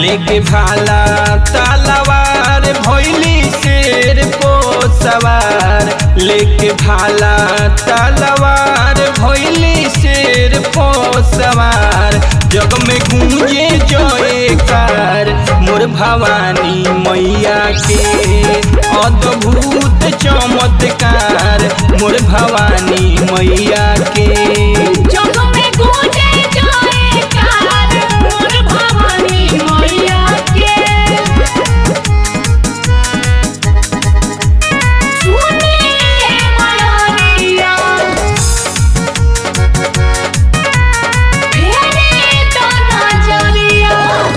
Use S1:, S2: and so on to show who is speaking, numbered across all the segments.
S1: लेके भाला तलवार भैली शेर को सवार लेके भाला तलवार भैली शेर को सवार जग में गूंजे जयकार मोर भवानी मैया के अद्भुत चमत्कार मोर भवानी मैया के
S2: जग में गूंजे जयकार मोर भवानी मैया के सुनिए मयरिया फेरे तो नजरिया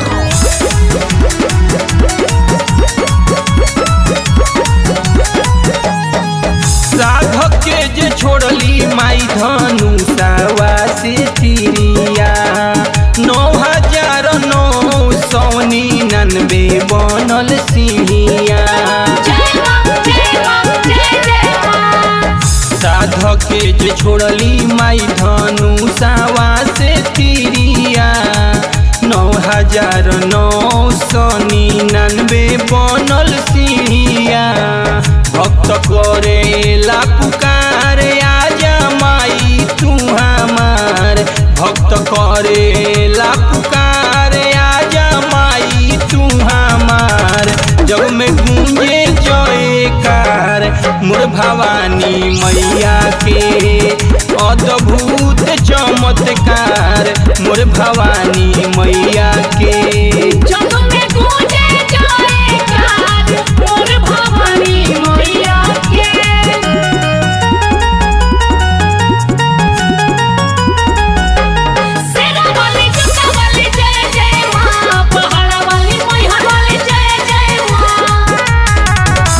S1: साधक के जे छोड़ली माई धनु सावा से तिरिया नौ हजार नौ सौ निन्यानवे बनल सिंहिया
S2: जय मां जय मां जय जय मां
S1: साधक के जे छोड़ली माई धनु सावा से तिरिया नौ हजार नौ सौ निन्यानवे बनल सिंहिया भक्त करेला पुकार आजा माई तू हमार भक्त करेला पुकार आजा माई तू हमार जग में गूंजे जयकार मोर भवानी मैया के अद्भुत चमत्कार मोर भवानी मैया के
S2: जग में गूंजे जयकार मोर भवानी मैया के सेना वाली जुटा वाली जय जय मां पहाड़ा वाली मैहर वाली जय जय मां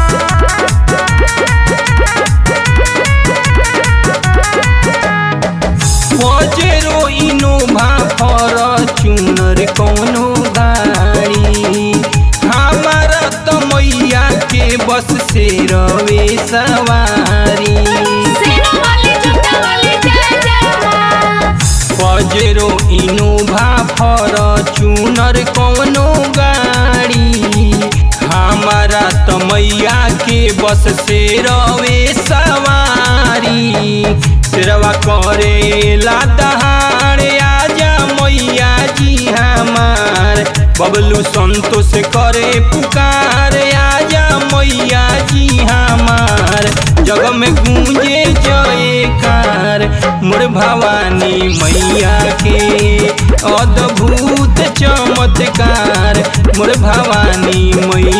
S1: पजेरो इनोभा फॉर्च्यूनर कौनो गाड़ी हमारा तो मैया के बस से रवे सवारी
S2: सेना वाली जुटा वाली जय जय मां
S1: पजेरो इनोभा फॉर्च्यूनर कौनो गाड़ी हमारा तो मैया के बस से रवे सवारी सिरवा करेला दहाड़ आजा मैया जी हमार बबलू संतोष करे पुकार आजा मैया जी हमार जग में गूंजे जयकार मोर भवानी मैया के अद्भुत चमत्कार मोर भवानी मैया